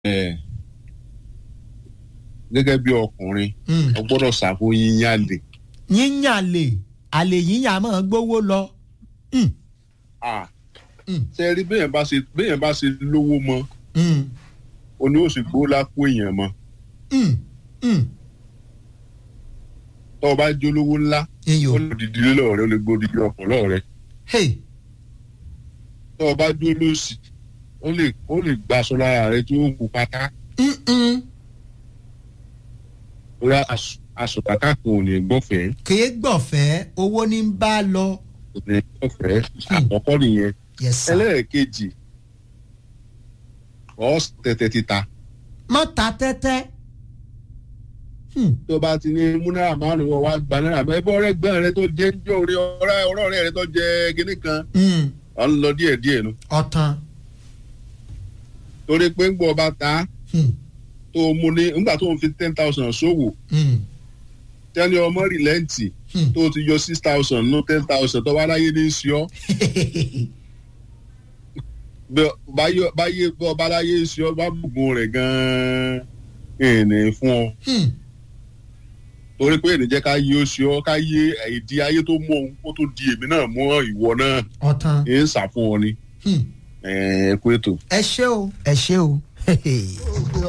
ẹ gẹ́gẹ́ bí ọkùnrin Mm. o gbọ́dọ̀ ṣàfù yíyan lè yíyàn lè àlè yíyàn máa gbówó lọ. Mm. ah Mm. ṣe rí bẹ́ẹ̀ bá ṣe bẹ́ẹ̀ bá ṣe lówó mọ́ Mm. o ní oṣù gbó lápò èèyàn mọ́ Mm. Mm. tọ́ ọ bá jólówó ńlá iyò ó lè dìdí lọ́ọ̀rẹ́ ó lè gbódìdí ọkàn lọ́ọ̀rẹ́ hey tọ́ ọ bá dúró lọ́sì ó lè ó lè gbaṣọ lára rẹ tí ó kú pátá Mm-mm. bóyá aṣọ kàkà kan ò ní gbọ́fẹ̀ẹ́ kìí gbọ̀fẹ́ owó ní ń bá lọ. kò ní gbọ́fẹ̀ẹ́ àkọ́kọ́ nìyẹn yes sir. ẹlẹ́ẹ̀kejì ọ̀ tẹ̀tẹ̀ títa má ta tẹ́tẹ́. Hmm. tó bá ti ní mú náírà márùn ún wá gba náírà mẹ́rin bọ́ ọ̀rẹ́ gbọ́n rẹ tó jẹ́ ń jọ orí ọ̀rẹ́ ọ̀rẹ́ rẹ tó jẹ́ kinní kan Mm. ọ̀ ń lọ díẹ̀ díẹ̀ nu ọ̀tàn. torí pé ń gbọ́ ọba ta Hmm. tó mú ní nígbà tó ń fi ten thousand ṣòwò Mm. tẹ́ni ọmọ rìlẹ́ǹtì Hmm. tó ti yọ six thousand nú ten thousand tó wá láyé ní í ṣe ọ́ bẹ́- báyé báyé bọ́ ọba láyé ń ṣe ọ́ bá gbogbo rẹ̀ gan-an ìní fún ọ Hmm. torí pé ènìjẹ́ ká yé ó ṣe ọ́ ká yé ìdí ayé tó mú òun kó tó di èmi náà mọ́ ìwọ náà ọ̀tàn. ń sà fún ọ ni Hmm. ẹ kú ètò. ẹ ṣé o ẹ ṣé o.